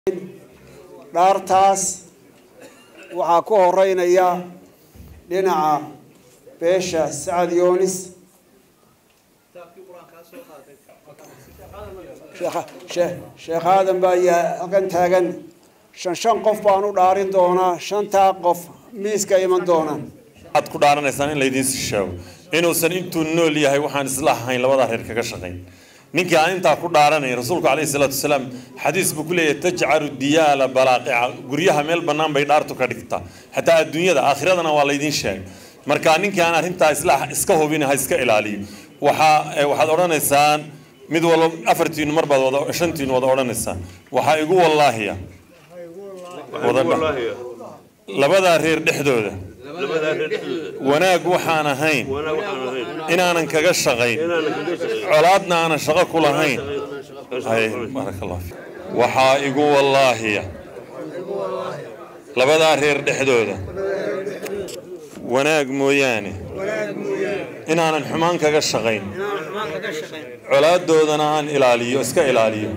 dhaartaas waxaa ku horeynaya dhinaca beesha sacad yoonis sheekh aadan baa halkan taagan shan shan qof baan u dhaarin doonaa shantaa qof miiska iman doonaan waxaad ku dhaaranaysaan in laydiin sheego inuusan intuu nool yahay waxaan isla ahayn labadaa reer kaga shaqayn ninkii aan intaa ku dhaaranayn rasuulku calayhi salaatu wasalaam xadiis buu ku leeyahay tajcalu diyaala balaaqica guryaha meel bannaan bay dhaartu ka dhigtaa xataa adduunyada aakhiradana waa laydiin sheegay marka ninkii aan arrintaa isla iska hubin ha iska ilaaliyo waxaa waxaad odhanaysaan mid walba afartiinu mar baad wada shantiinu wada odhanaysaan waxaa igu wallaahiya labadaa reer dhexdooda wanaag waxaan ahayn inaanan kaga shaqayn colaadna aanan shaqo ku lahayn waxaa igu wallaahiya labadaa reer dhexdooda wanaag mooyaane inaanan xumaan kaga shaqayn colaadoodana aan ilaaliyo iska ilaaliyo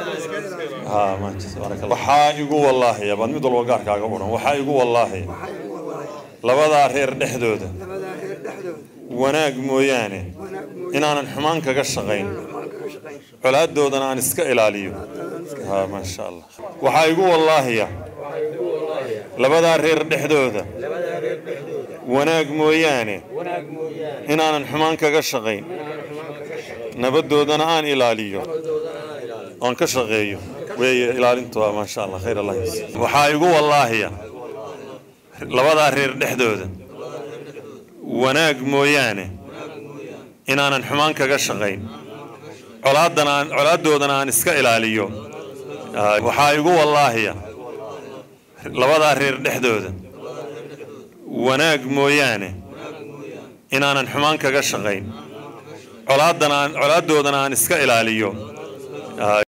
waxaa igu wallaahiya baad mid walba gaarkaaga odhan waxaa igu wallaahiya labadaa reer dhexdooda wanaag mooyaane inaanan xumaan kaga shaqayn colaadoodana aan iska ilaaliyo maasha allah waxaa igu wallaahiya labadaa reer dhexdooda wanaag mooyaane inaanan xumaan kaga shaqayn nabadoodana aan ilaaliyo oon ka shaqeeyo weeye ilaalintu waa maasha allah khayr allah waxaa igu wallaahiya labadaa reer dhexdooda wanaag mooyaane inaanan xumaan kaga shaqayn colaadana colaadoodana aan iska ilaaliyo waxaa igu wallaahiya labadaa reer dhexdooda wanaag mooyaane inaanan xumaan kaga shaqayn colaadana colaadoodana aan iska ilaaliyo